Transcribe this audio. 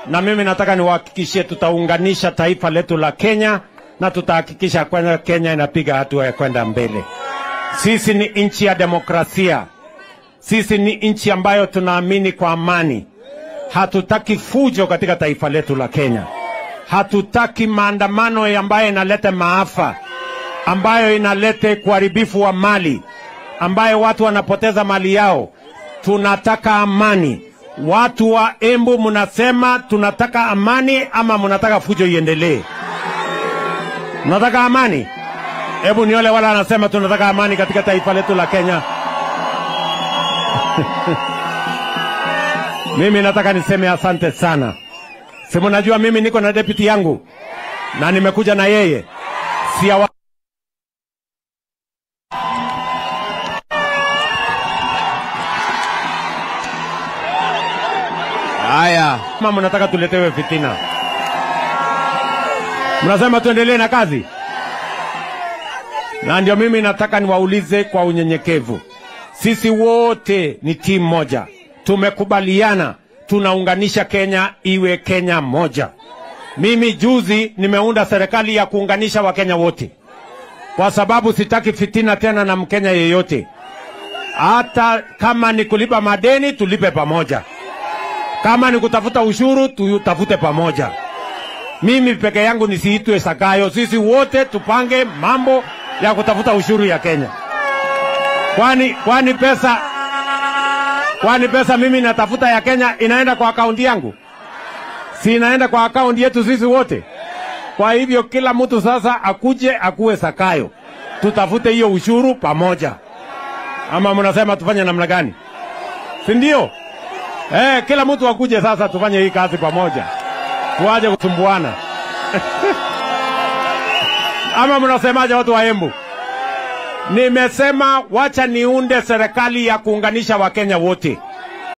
na mimi nataka niwahakikishie tutaunganisha taifa letu la Kenya na tutahakikisha kwamba Kenya inapiga hatua ya kwenda mbele. Sisi ni nchi ya demokrasia, sisi ni nchi ambayo tunaamini kwa amani. Hatutaki fujo katika taifa letu la Kenya, hatutaki maandamano ambayo inaleta maafa, ambayo inaleta uharibifu wa mali, ambayo watu wanapoteza mali yao. Tunataka amani. Watu wa Embu mnasema tunataka amani ama mnataka fujo iendelee? Mnataka amani? Hebu ni wale wale wanasema tunataka amani katika taifa letu la Kenya. mimi nataka niseme asante sana. Si mnajua mimi niko na deputy yangu na nimekuja na yeye si awa... Haya, Kama mnataka tuletewe fitina, mnasema tuendelee na kazi, na ndio mimi nataka niwaulize kwa unyenyekevu, sisi wote ni timu moja, tumekubaliana tunaunganisha Kenya iwe Kenya moja. Mimi juzi nimeunda serikali ya kuunganisha Wakenya wote, kwa sababu sitaki fitina tena na Mkenya yeyote. Hata kama ni kulipa madeni, tulipe pamoja kama ni kutafuta ushuru tutafute pamoja. Mimi peke yangu nisiitwe Sakayo, sisi wote tupange mambo ya kutafuta ushuru ya Kenya. Kwani kwani pesa kwani pesa mimi natafuta ya Kenya inaenda kwa akaunti yangu? Si inaenda kwa akaunti yetu sisi wote? Kwa hivyo kila mtu sasa akuje akuwe Sakayo, tutafute hiyo ushuru pamoja. Ama mnasema tufanye namna gani? Si ndio? Eh, kila mtu akuje sasa tufanye hii kazi pamoja, tuaje kusumbuana ama mnasemaje watu wa Embu? Nimesema wacha niunde serikali ya kuunganisha Wakenya wote.